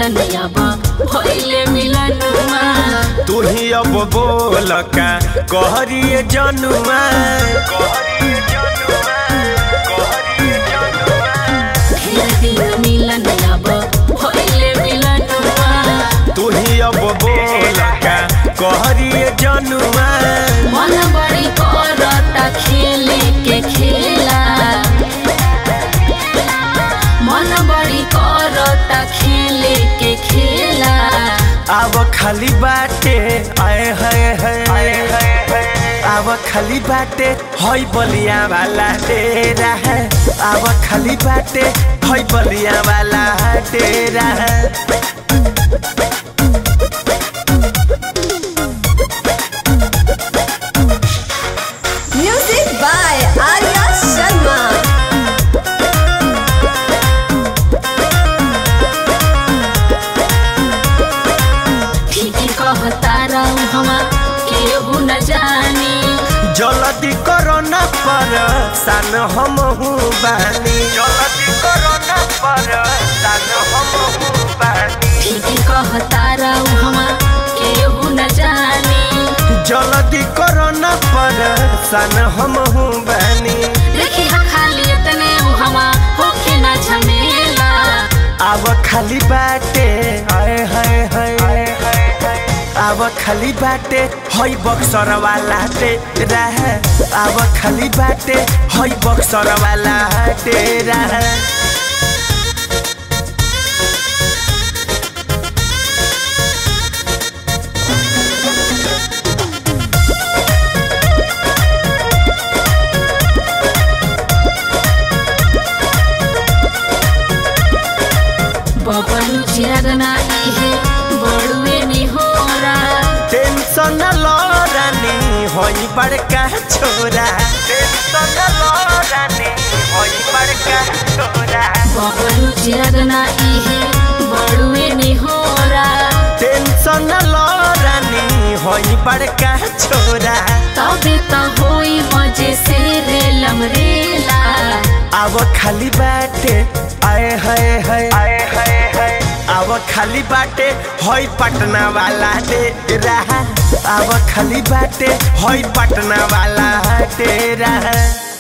मिलन अब भइले मिलनुमा तू ही अब बोल का कहरिए जनुआ ढेर दिन मिलन अब भइले मिलनुमा तू ही अब बोल का कहरिए जनुआ मन बड़ी करता खेले के खेला मन बड़ी करता खेले के खेला अब खाली बाटे आए हाय हाय अब खाली बाटे हई बलिया वाला डेरा है अब खाली बाटे हई बलिया वाला डेरा है Music by Arya Sharma. ठीक कहता रहूं हम केहू न जानी जल्दी करो न पर सान हम हूँ बानी जल्दी करो न पर सान हम हूँ बानी ठीक कहता रहूं हम केहू न जानी जल्दी करो न पर सान हम हूँ बानी देखी हा खाली इतने हवा होके न झमेला अब खाली बाटे हाय हाय हाय अब खाली बाटे हई बक्सर वाला डेरा है अब खाली बाटे हई बक्सर वाला डेरा है बबलू चिरगना इहे बड़ुए निहोरा टेंशन लरानी होई बड़का छोरा टेंशन लरानी होई बड़का छोरा बबलू चिरगना इहे बड़ुए निहोरा टेंशन लरानी होई बड़का छोरा तबे त होई मजे से रेलम रेला अब खाली बाटे आए हाय हाय आए हाय हाय अब खाली बाटे होई पटना वाला डेरा अब खाली बाटे होई पटना वाला डेरा